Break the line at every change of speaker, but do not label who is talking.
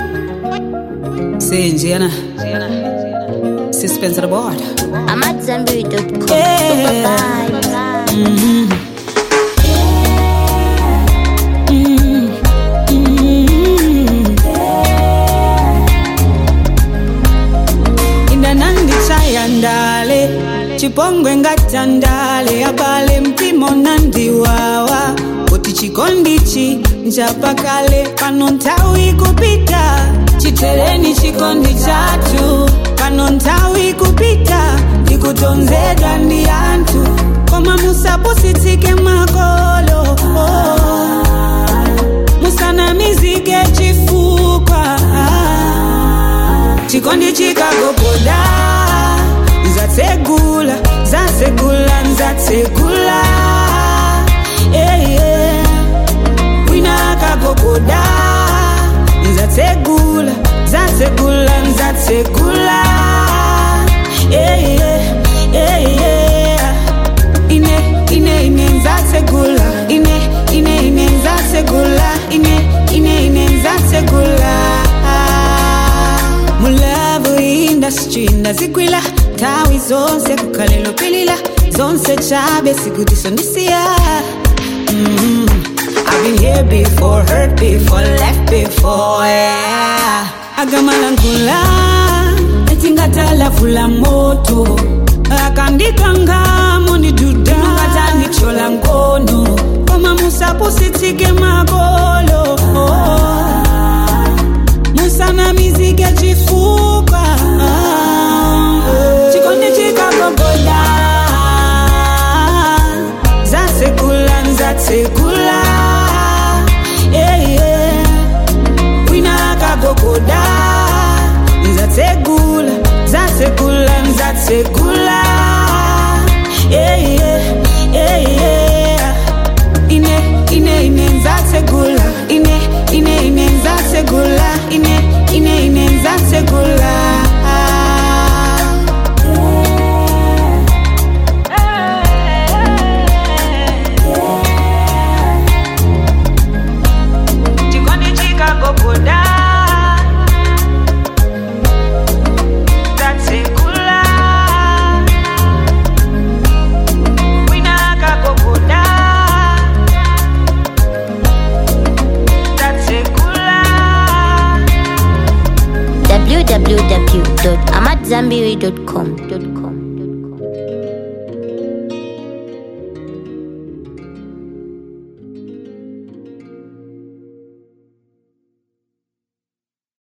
Sinjana. Suspense of the board.
I'm at Zenberry.com.
Yeah.
Bye.
indanandichaya ndale chipongwe ngatandale abale mpimo nandiwawa kuti chikondichi nchapakale pano nthawi kupita chitereni chikondi chathu pano nthawi kupita ndikutonzedwa ndi anthu koma musapusitsike makolo oh. musanamizike chifukwa chikondi chikagogoda nzatsegula zatsegula nzatsegula yeah, yeah. wina akagogoda nzatsegula zatsegula nzatsegula yeah, yeah, yeah, yeah. ine ine ine nzatsegula ine ine ine nzatsegula ine ine ine nzatsegula mulavu industry ndazigwila tawi zonse kukhalelo pilila zonse chabe sikudiso ndisiya mm I've been here before, hurt before, left before, yeah. Agamalankhula, etingatala moto akandikanga mondiduda ngatanichola nkono koma musapusitsike makolo musanamizike chifukwa chikondi chikagogoda zatsekula nzatsekula yeah, yeah. wina akagogoda nzatsegula zatsegula nzatsegula yeah, yeah, yeah, yeah. ine ine ine nzatsegula ine ine ine nzatsegula ine ine ine nzatsegula chikondi chikagogoda nzatsegula wina akagogoda nzatsegula
www.amatzambiri.com.